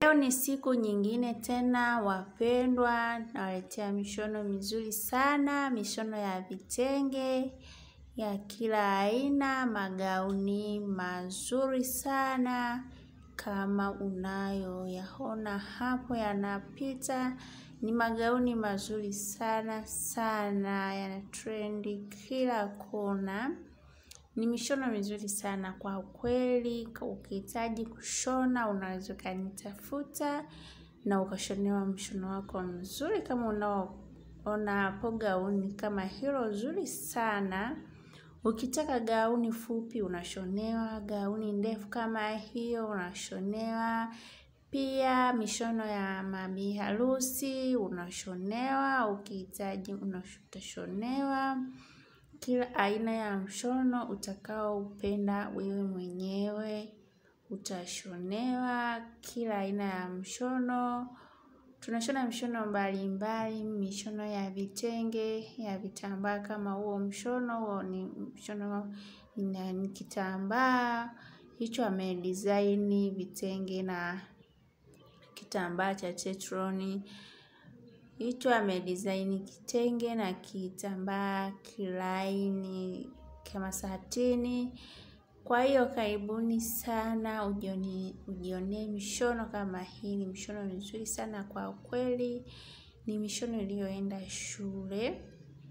Leo ni siku nyingine tena wapendwa, nawaletea mishono mizuri sana, mishono ya vitenge ya kila aina, magauni mazuri sana kama unayoyaona hapo yanapita. Ni magauni mazuri sana sana, yana trendi kila kona. Ni mishono mizuri sana kwa kweli, ukihitaji kushona, unaweza ukanitafuta na ukashonewa mshono wako mzuri kama unaoona hapo gauni kama hilo zuri sana. Ukitaka gauni fupi unashonewa, gauni ndefu kama hiyo unashonewa. Pia mishono ya mabi harusi unashonewa, ukihitaji utashonewa. Kila aina ya mshono utakaoupenda wewe mwenyewe utashonewa. Kila aina ya mshono tunashona mishono mbali mbali, mishono ya vitenge, ya vitambaa kama huo mshono huo ni mshono ni kitambaa hicho amedesign vitenge na kitambaa cha chetroni hicho amedesign kitenge na kitambaa kilaini kama satini. Kwa hiyo karibuni sana ujionee mishono kama hii ni mishono mizuri sana kwa kweli. Ni mishono iliyoenda shule.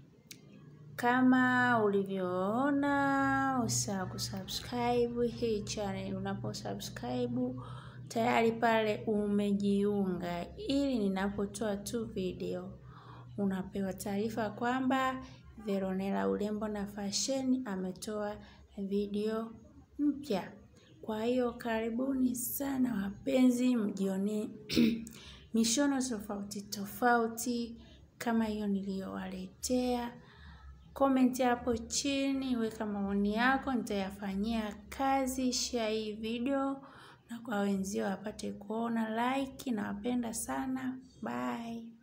Kama ulivyoona usisahau kusubscribe hii channel unaposubscribe tayari pale umejiunga ili ninapotoa tu video unapewa taarifa kwamba Veronella urembo na fashion ametoa video mpya. Kwa hiyo karibuni sana wapenzi mjionee mishono tofauti tofauti kama hiyo niliyowaletea. Comment hapo chini, weka maoni yako, nitayafanyia kazi, share hii video na kwa wenzio wapate kuona like nawapenda sana. Bye.